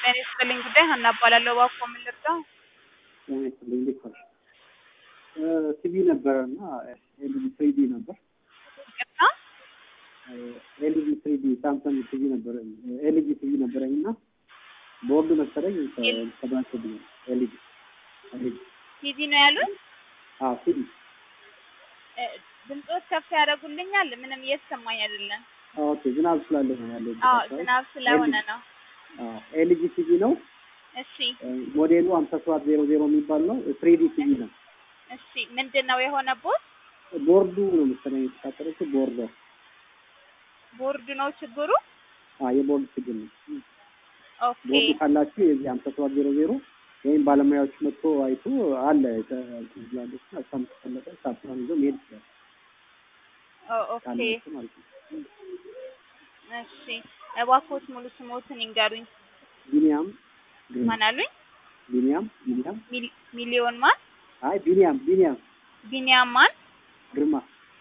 ጤና ይስጥልኝ ጉዳይ ሀና እባላለሁ። እባክዎ ምን ልርዳው? ጤና ይስጥልኝ እንዴት ዋልሽ? ቲቪ ነበረ እና ኤልጂ ትሪዲ ነበር። ይቅርታ ኤልጂ ትሪዲ ሳምሰንግ ቲቪ ነበረ ኤልጂ ቲቪ ነበረኝ እና ቦርዱ መሰለኝ ተበላሽቶብኛል። ኤልጂ ኤልጂ ቲቪ ነው ያሉት? አዎ ቲቪ እ፣ ድምፆት ከፍ ያደርጉልኛል? ምንም እየተሰማኝ አይደለም። ኦኬ ዝናብ ስላለ ነው ያለው። አዎ ዝናብ ስለሆነ ነው። ኤልጂ ቲቪ ነው እሺ ሞዴሉ ሀምሳ ሰባት ዜሮ ዜሮ የሚባል ነው። ትሪዲ ቲቪ ነው። እሺ ምንድን ነው የሆነቦት? ቦርዱ ነው መሰለኝ የተቃጠለችው ቦርዷ። ቦርድ ነው ችግሩ? አዎ የቦርድ ችግር ነው። ኦኬ ቦርዱ ካላችሁ የዚህ ሀምሳ ሰባት ዜሮ ዜሮ ወይም ባለሙያዎች መጥቶ አይቶ አለ ተዝላለች ና እሷም ተፈለጠ ሳፕራን ይዞ መሄድ ይችላል ኦ- ኦኬ ካላችሁ ማለት ነው። እሺ እባክዎት ሙሉ ስሞትን ይንገሩኝ። ቢኒያም ግርማ ማን አሉኝ? ቢኒያም ቢኒያም ሚል- ሚሊዮን ማን? አይ ቢኒያም ቢኒያም ቢኒያም ማን? ግርማ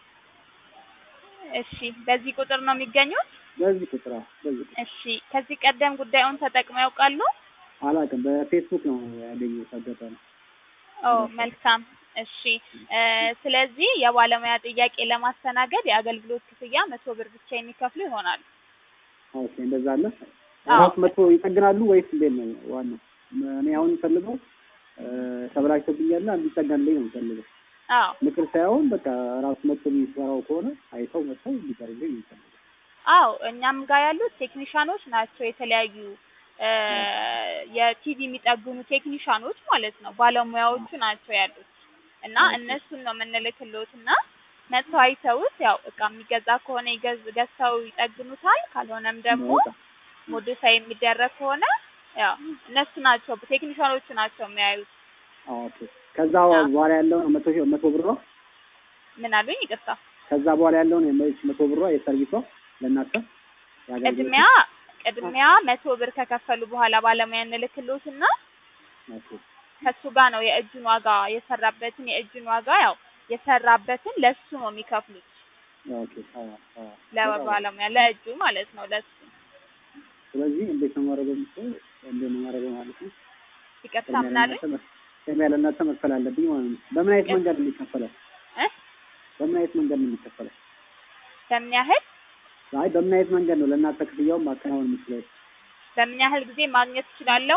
እሺ በዚህ ቁጥር ነው የሚገኙት? በዚህ ቁጥር አዎ፣ በዚህ ቁጥር እሺ ከዚህ ቀደም ጉዳዩን ተጠቅመው ያውቃሉ? አላውቅም። በፌስቡክ ነው ያገኘሁት አጋጣሚ። ኦ መልካም እሺ እ፣ ስለዚህ የባለሙያ ጥያቄ ለማስተናገድ የአገልግሎት ክፍያ መቶ ብር ብቻ የሚከፍሉ ይሆናል። ኦኬ እንደዛ አለ። አዎ። ራሱ መጥቶ ይጠግናሉ ወይስ እንዴት ነው ዋናው? እኔ አሁን የምፈልገው እ፣ ተበላሽቶብኛልና እንዲጠገንልኝ ነው የምፈልገው። አዎ ምክር ሳይሆን በቃ ራሱ መጥቶ የሚሰራው ከሆነ አይተው መጥተው እንዲቀርልኝ ነው የምፈልገው። አዎ እኛም ጋር ያሉት ቴክኒሻኖች ናቸው። የተለያዩ እ፣ የቲቪ የሚጠግኑ ቴክኒሻኖች ማለት ነው። ባለሙያዎቹ ናቸው ያሉት እና እነሱን ነው የምንልክልዎት እና መጥተው አይተውት ያው እቃ የሚገዛ ከሆነ ይገዝ ገዝተው ይጠግኑታል። ካልሆነም ደግሞ በጣም ሞዲፋይ የሚደረግ ከሆነ ያው እነሱ ናቸው ቴክኒሻኖቹ ናቸው የሚያዩት። ኦኬ። ከዛ በኋላ ያለውን መቶ ሺህ መቶ ብሯ ምን አሉኝ? ይቅርታ ከዛ በኋላ ያለውን የመች መቶ ብሯ የሰርቪሷ ለእናንተ የአገልግሎት ቅድሚያ ቅድሚያ መቶ ብር ከከፈሉ በኋላ ባለሙያ እንልክልዎትና ኦኬ። ከሱ ጋር ነው የእጁን ዋጋ የሰራበትን የእጁን ዋጋ ያው የሰራበትን ለሱ ነው የሚከፍሉት ኦኬ። አዎ አዎ። ለባለሙያ ለእጁ ማለት ነው ለሱ ስለዚህ እንዴት ነው ማድረገው? ምስል እንዴት ነው ማድረገው ማለት ነው? ይቅርታ ምን አሉኝ? ቅድሚያ ለእናንተ መክፈል አለብኝ ማለት ነው። በምን አይነት መንገድ ነው የሚከፈለው? እ በምን አይነት መንገድ ነው የሚከፈለው? በምን ያህል አይ በምን አይነት መንገድ ነው ለእናንተ ክፍያውን ማከናወን የምችለው? በምን ያህል ጊዜ ማግኘት እችላለሁ?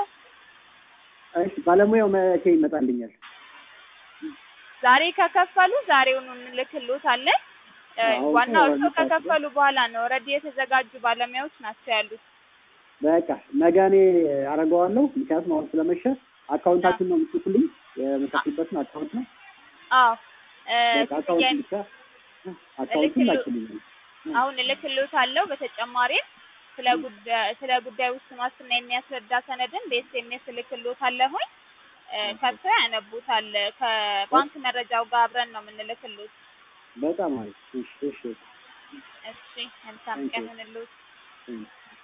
እሺ ባለሙያው መቼ ይመጣልኛል? ዛሬ ከከፈሉ ዛሬውኑ እንልክልዎታለን። እ፣ አዎ፣ ዋናው እኮ እርስዎ ከከፈሉ በኋላ ነው። ኦልሬዲ የተዘጋጁ ባለሙያዎች ናቸው ያሉት። በቃ ነገ እኔ አደርገዋለሁ። ምክንያቱም አሁን ስለመሸ አካውንታችን ነው የምትልኩልኝ የምትልኩበትን አካውንት ነው። አዎ እ፣ በቃ አካውንቱን ክፍያ ብቻ አካውንቱን እልክልዎ- ላኪልኝ። አሁን እልክልዎታለሁ። በተጨማሪም ስለ ጉዳይ ስለ ጉዳዩ ውስን ዋስትና የሚያስረዳ ሰነድን በኤስኤምኤስ እልክልዎታለሁኝ። እ፣ ከሰው ያነቡታል። ከባንክ መረጃው ጋር አብረን ነው የምንልክልዎት። በጣም አሪፍ። እሺ እሺ እሺ መልካም ቀን ይሁንልዎት። እሺ።